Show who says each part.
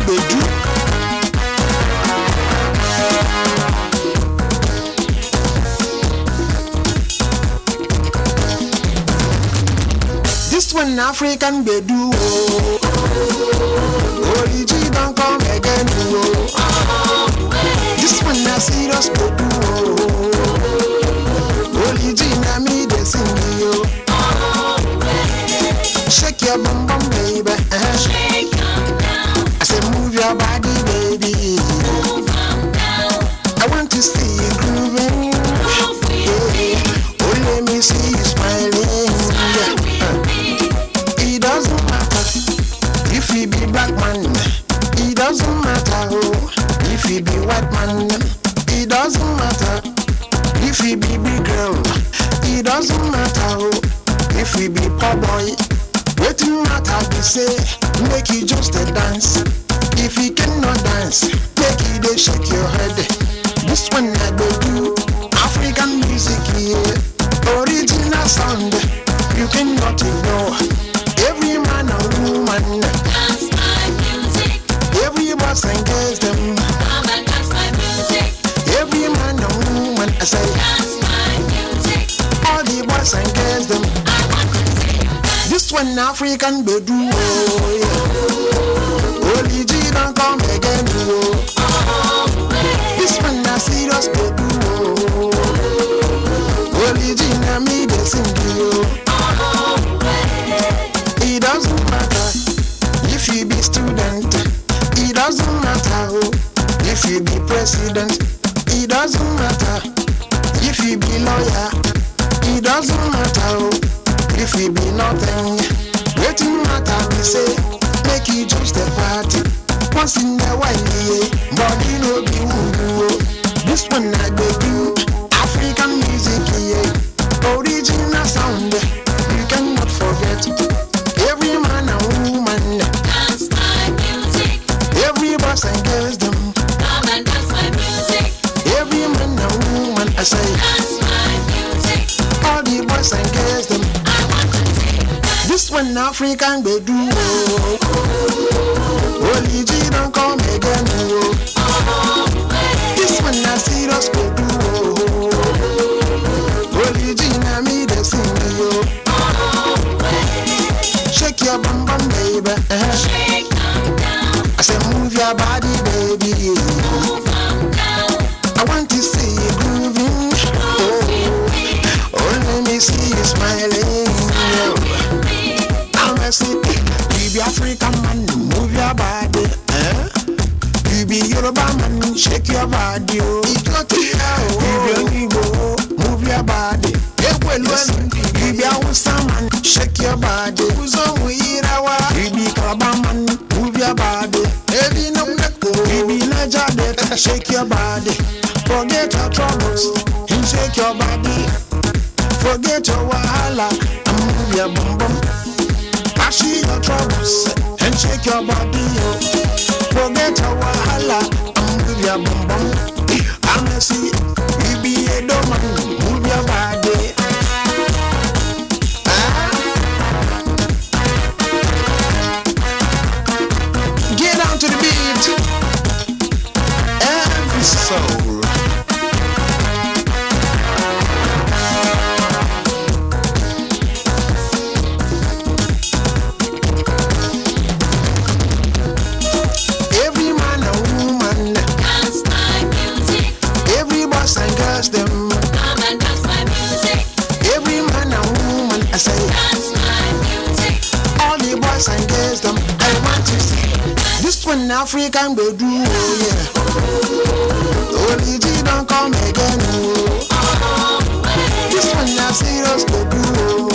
Speaker 1: gbedu. This one na African gbedu o. Origi don come again o. This one na serious gbedu o. Origi na me dey sing o. Shake your bum bum baby. eh.
Speaker 2: Shake 'em down,
Speaker 1: I say move your body baby.
Speaker 2: move 'em down,
Speaker 1: I want to see you grooving.
Speaker 2: move with me,
Speaker 1: Yeah. Oh, let me see you smiling.
Speaker 2: smile
Speaker 1: Yeah.
Speaker 2: with me.
Speaker 1: It doesn't matter if you be black man. It doesn't matter oh, if you be white man. It doesn't matter if you be big girl. It doesn't matter oh, if you be poor boy. Wetin matter be say make you just a dance. If you cannot dance, make you dey shake your head. This one I go do African music yeah, original sound. You cannot ignore. Every man and woman,
Speaker 2: Dance my music,
Speaker 1: every boss and girls them.
Speaker 2: come and dance my music,
Speaker 1: Every man and woman, I say,
Speaker 2: dance my music.
Speaker 1: all the boys and girls them.
Speaker 2: I want to see you dance.
Speaker 1: This one African bedu oh yeah. Holy G don't come again oh. This one na serious bedu oh. Holy G na me dey sing oh. It doesn't matter if you be student. It doesn't matter oh, if you be president. It doesn't matter if you be lawyer. It doesn't matter oh, if you be nothing. Wetin matter be say make you just a party. Once in a while yeah, body no be woo oh. This one I dey do African music yeah, original sound. You cannot forget. Every man and woman,
Speaker 2: Dance my music,
Speaker 1: every boys and girls them,
Speaker 2: come and dance my music,
Speaker 1: every man and woman, I say,
Speaker 2: dance my music.
Speaker 1: all the boys and girls them.
Speaker 2: I want to see you dance.
Speaker 1: This one African they do. Holy G don't come again. Oh. This one na serious they do. Holy G na me they sing yo. Shake your bum bum baby. eh.
Speaker 2: Shake 'em down,
Speaker 1: I say move your body baby.
Speaker 2: move 'em down,
Speaker 1: I want to see you grooving. Oh, oh let me see you smiling.
Speaker 2: smile
Speaker 1: Yeah.
Speaker 2: with me.
Speaker 1: I'm a city. You be African man, move your body. Eh? You be Yoruba man, shake your body. Oh. You be Igbo, move your body. Listen, you be Hausa man, shake your body. You be Calabar man, move your body. You be Niger Delta, shake your body. Forget your troubles and shake your body. Forget your wahala and move your bum bum. Pass your troubles and shake your body. Oh. Forget your wahala and move your bum bum. I'm a see you be a man, move your body. Ah. Get down to the beat. Every soul. Every man and woman,
Speaker 2: Dance my music,
Speaker 1: every boys and girls, them,
Speaker 2: come and dance my music,
Speaker 1: every man and woman, I say,
Speaker 2: dance my music.
Speaker 1: all the boys and girls, them, I want to see. This one African they do, oh yeah. Holy G don't come again, oh. This one na serious they do, oh.